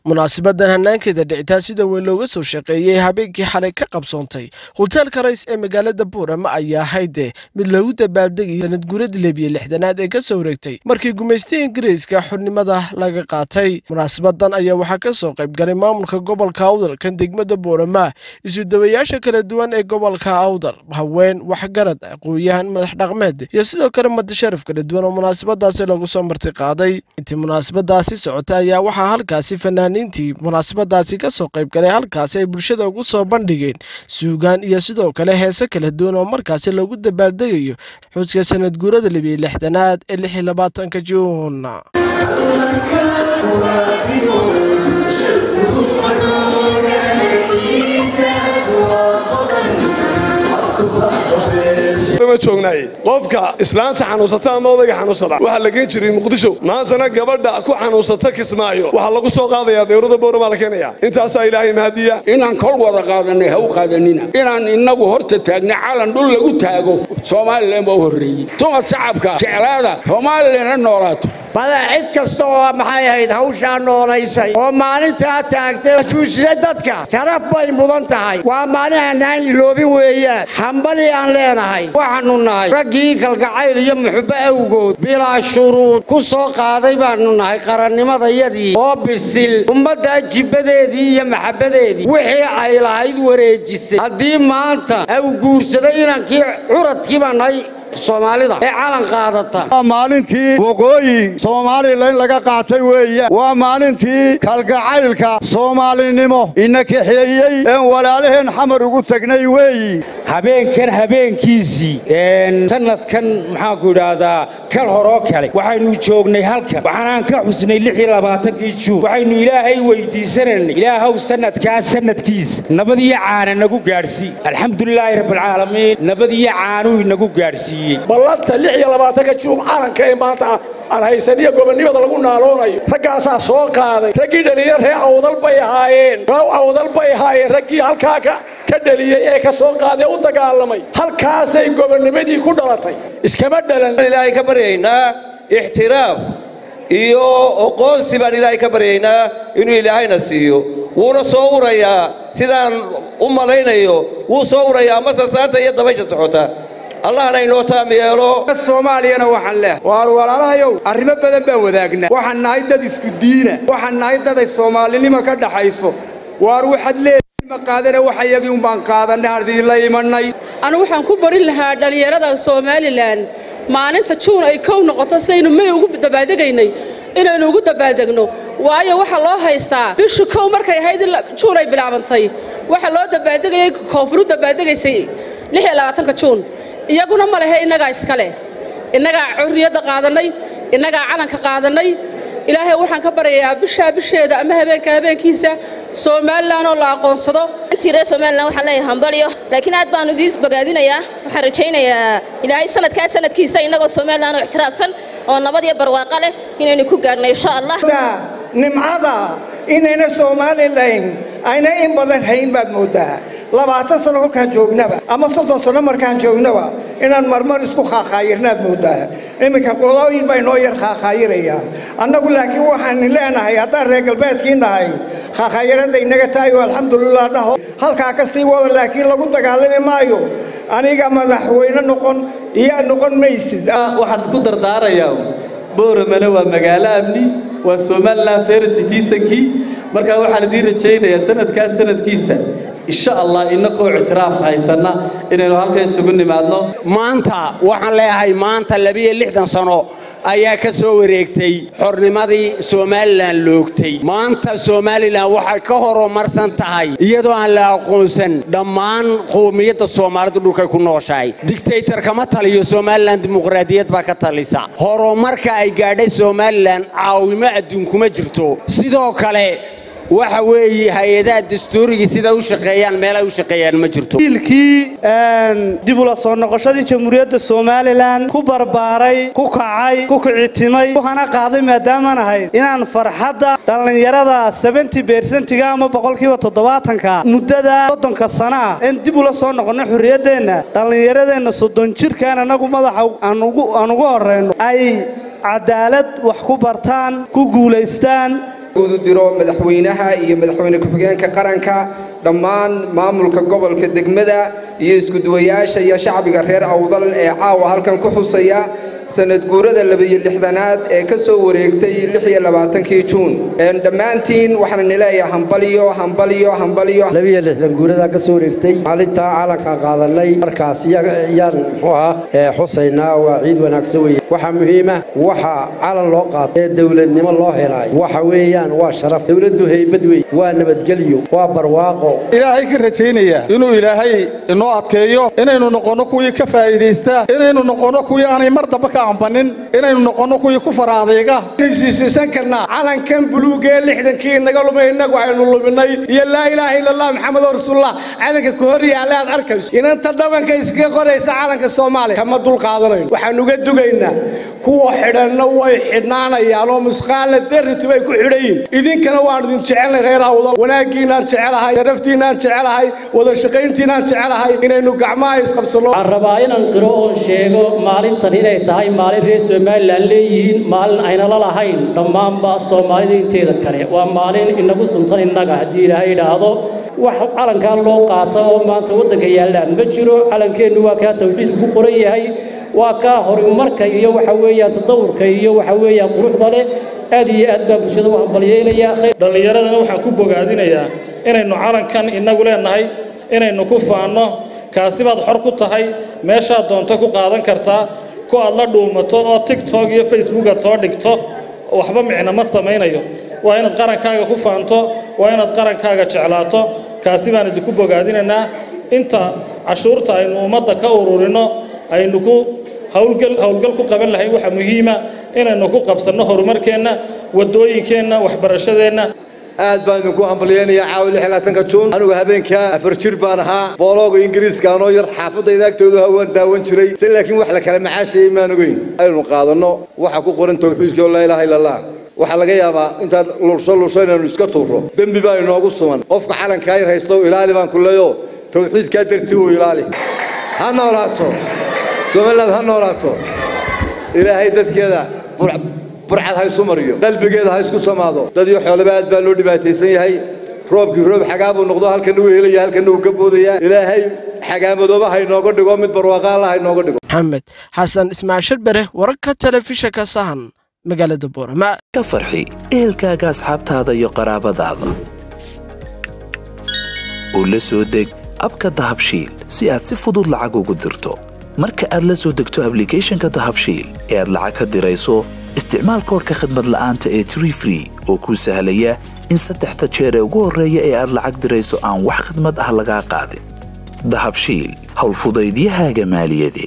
munaasibadan hanaankeeda dhicitaan sida weyn looga soo shaqeeyey habeenkii xalay ka qabsoontay hoteelka rays ee magaalada buurama ayaa hayde mid loogu dabaaldegay sanad guuradii lebiye lixdanaad ee ka soo wareegtay markii gumaystay ingiriiska xurnimada laga qaatay munaasabadan ayaa waxaa ka soo qayb galay maamulka gobolka awdal kan degmada buurama isudawayaasha kala duwan ee gobolka awdal haween waxgarad aqooyahan madax dhaqmeed iyo sidoo kale madasharaf kala duwan oo munaasabadaasi lagu soo marti qaaday intii munaasabadaasi socotay ayaa waxaa halkaasi fanaaniintii munaasabadaasi ka soo qayb galay halkaasi ay bulshada ugu soo bandhigeen suugaan iyo sidoo kale heese kala duwan oo markaasi lagu dabaaldegayo xuska sanad guurada libiyo lixdanaad ee lix iyo labaatanka juun joognaay qofka islaanta xanuunsata ama odayga xanuunsada waxaa la geen jiray muqdisho maantana gabadha ku xanuunsata kismaayo waxaa lagu soo qaadayaa dawladda bowramaa la keenaya intaasaa ilaahay mahadiya inaan kol wada qaadanay ha u qaadanina inaan innagu horta taagna calan dhul lagu taago somalilan baa u horreeyey dumad shacabka jeclaada soomaalilana noolaato badaa cid kasta oo maxay ahayd hawshaa noolaysay oo maalintaa taagtay xusuusisay dadka sharaf bay mudan tahay waa maalin hanaan iloobin weeyaan hambali aan leenahay waxaannu nahay raggii kalgacayl iyo muxubbo awgood bilaa shuruud ku soo qaaday baannu nahay qarannimadayadii oo bisil ummaddaa jibbadeedii iyo maxabbadeedii wixii ay lahayd wareejisay haddii maanta aw guursaday inankii curadkii baa nahay soomaalida ee calan qaadata waa maalintii waqooyi soomalilan laga qaatay weeya waa maalintii kalgacaylka soomaalinimo ina kaxeeyey een walaalaheen xamar ugu tegnay weeyi habeenkan habeenkiisii sanadkan maxaanku idhaahdaa kal horoo kale waxaynu joognay halkan waxaanaan ka xusnay lix iyo labaatankii juun waxaynu ilaahay weydiisanaynay ilaahow sanadkaa sanadkiisa nabad iyo caana nagu gaadhsii alxamdulilaahi rabbilcaalamiin nabad iyo caanuu inagu gaadhsiiyey ballanta lix iyo labaatanka juum calanka ee maanta aan haysaniyo gobonnimada lagu naaloonayo raggaasaa soo qaaday raggii dhaliya ree awdal bay ahaayeen awdal bay ahaayeen raggii halkaa ka dhaliyey ee ka soo qaaday u dagaalamay halkaasay gobonnimadii ku dhalatay iskama dhalan ilaahay ka baryaynaa ixtiraaf iyo oqoonsi baan ilaahay ka baryaynaa inuu ilaahayna siiyo wuuna soo urayaa sidaan u malaynayo wuu soo urayaa masasaanta iyo dabaysha socota allahna inoo taam yeelo soomaaliyana waxaan leehay waar walaalahayow arrimo badan baan wadaagna waxaan nahay dad isku diina waxaan nahay dad ay soomaalinimo ka dhaxayso waar waxaad leedihiin ma qaadana waxa iyagii un baan qaadanay hadii la imanay anu waxaan ku barin lahaa dhallinyarada somalilan maalinta juun ay kow noqoto sidaynu may ugu dabaaldegaynay inaynu ugu dabaaldegno waayo waxaa loo haystaa bishu kow markay ahayd juun ay bilaabantay waxaa loo dabaaldegayay koonfuru dabaaldegaysay lix iyo labaatanka juun iyaguna ma lehe innagaa iska leh innagaa curriyadda qaadannay innagaa calanka qaadannay ilaahay waxaan ka baryayaa bishaa bisheeda ama habeenka habeenkiisa somalilan oo la aqoonsado intii reer somalilan waxaan leeyahay hambalyo laakiin aad baanu idiis bogaadinayaa waxaan rajaynayaa ilaahay sanadkaa sanadkiisa innagoo somalilan oo ixtiraafsan oo nabad iyo barwaaqo leh inaynu ku gaadhno insha allah nimcada inayna somalilan ayna in badan hayn baad mooddaa labaatan sano kolkaan joognaba ama soddon sano markaan joognaba inaan marmar isku khaakhaayirnaad mooddaa iminka qolooyin baa inoo yar khaakhaayirayaa annagu laakiin waxaan leenahay haddaan reer galbeedkii nahay khaakhaayirada inaga tahay oo alxamdulilah dhaho halkaa ka sii wada laakiin lagu dagaalami maayo aniga madaxweyne noqon iyaa noqon maysid waxaan ku dardaarayaa booramana waa magaalo amni waa somalilan fercitisankii markaa waxaan idiin rajaynayaa sanadkaas sanadkiisa insha allah innakoo ictiraaf haysanna inaynu halka isugu nimaadno maanta waxaan leeyahay maanta labiyo lixdan sano ayaa ka soo wareegtay xornimadii somalilan loogtay maanta somalilan waxay ka horumarsan tahay iyadoo aan la aqoonsan dhammaan qowmiyadda soomaalidu dhulkay ku nooshahay digtaytar kama taliyo somalilan dimuqraadiyad baa ka talisa horumarka ay gaadhay somalilan caawimo adduunkuma jirto sidoo kale waxa weeye hay-adaha dastuurigii siday u shaqeeyaan meelay u shaqeeyaan ma jirto wiilkii dib ula soo noqoshadii jamhuuriyadda somalilan ku barbaaray ku kacay ku kicitimay ku hana qaaday maadaamaan ahayd inaan farxadda dhallinyarada sebenty bersentiga ama boqolkiiba toddobaatanka muddada soddonka sana ah in dib ula soo noqonno xorriyaddeenna dhallinyaradeenna soddon jirkaan annagu madaxa aan ugu horrayno ay cadaalad wax ku bartaan ku guulaystaan udu diro madaxweynaha iyo madaxweyne ku-xigeenka qaranka dhammaan maamulka gobolka degmada iyo iskuduwayaasha iyo shacbiga reer awdal ee caawa halkan ku xusaya sanad guurada labiyo lixdanaad ee ka soo wareegtay lix iyo labaatankii juun dhammaantiin waxaan nileeyahay hambaliyo hambaliyo hambaliyo labiyo lixdan guurada ka soo wareegtay maalintaa calanka qaadanay markaas yaan muxuu ahaa xusaynaa waa ciid wanaagsan weeye waxaa muhiima waxa calan loo qaato ee dowladnimo loo helaayo waxa weeyaan waa sharaf dowladdu haybad wey waa nabadgelyo waa barwaaqo ilaahay ka rajaynaya inuu ilaahay inoo adkeeyo inaynu noqonno kuwii ka faa'iidaysta inaynu noqonno kuwii aanay mar dambe ka ambanin inaynu noqonno kuwii ku fara adeyga siisiisan karnaa calankan buluugee lixdankii inaga lumay innagu aynu luminay iyo laa ilaaha ila allah maxamedoo rasuulullah calanka ka hor yaalla aad arkayso inanta dhabanka iskaga qoraysa calanka soomaaliya kama dul qaadanayno waxaan uga dugaynaa kuwa xidhanna way xidhnaanayaan oo musqaalla derriti bay ku xidhan yihin idinkana waan idin jecelnay reer awdal wanaaggiinaan jecelahay sharaftiinaan jecelahay wada shaqayntiinaan jecelahay inaynu gacmaha isqabsanno waxaan rabaa inaan qiro oon sheego maalintan inay tahay maalin reer somalilan leeyihiin maalin aynala lahayn dhammaanba soomaalida inteeda kale waa maalin inagu suntan innaga haddii ilaahay idhaahdo wax calankaa loo qaata oo maanta waddanka yaallaan ma jiro calankeennu waa kaa tawxiidku ku qoran yahay waa kaa horumarka iyo waxa weeyaan tadawurka iyo waxa weeyaan quruxda leh aad iyo aad baa bulshada u hambalyeynayaa dhallinyaradana waxaan ku bogaadinayaa inaynu calankan innagu leenahay inaynu ku faanno kaasi baad xor ku tahay meeshaad doonto ku qaadan kartaa ku aad la dhuumato oo tiktok iyo facebook aad soo dhigto waxba micno ma samaynayo waa inaad qarankaaga ku faanto waa inaad qarankaaga jeclaato kaasi baan idinku bogaadinaynaa inta cashuurta aynu ummadda ka ururinno aynu ku hawlgal hawlgal ku qaban lahayn waxaa muhiima inaynu ku qabsanno horumarkeenna waddooyinkeenna waxbarashadeenna aad baan idinku hambalyeynayaa caawa lix iyo labaatanka juun anigu habeenkaa afar jir baan ahaa boolooga ingiriiska anoo yar xaafadayda agtoodu hawaan daawan jiray se laakiin wax la kala macaashayay maan ogeyn aynu qaadanno waxa ku qoran tawxiidka oo laa ilaaha illa allah waxaa laga yaabaa intaad lulsho lulsho inaynu iska tuurro dembi baa inoogu sugan qofka calankaa yar haysto ilaali baan ku leeyo tawxiidkaa dartii uu ilaali ha noolaato somaliland ha noolaato ilaahay dadkeeda burcad ha isu mariyo qalbigeeda ha isku samaado dad iyo xoolaba aad baa loo dhibaataysan yahay roobkii roob xagaa buu noqdo halkana uu helaya halkana uu ka boodayaa ilaahay xagaamadooba ha inooga dhigo mid barwaaqa alla ha inooga dhigo maxamed xasan ismaaciil sharbere wararka telefishinka sahan magaalada boorama ka farxi ehelkaaga asxaabtaada iyo qaraabadaada oo la soo deg abka dahabshiil si aad si fudud lacag ugu dirto marka aad la soo degto ablicathonka dahabshiil ee aad lacag ka dirayso isticmaal koorka khadmad la'aanta ee tree free oo kuu sahlaya in saddexda jeer ee ugu horreeya ee aad lacag dirayso aan wax khidmad ah lagaa qaadin dahabshiil howlfudaydiyahaaga maaliyadeed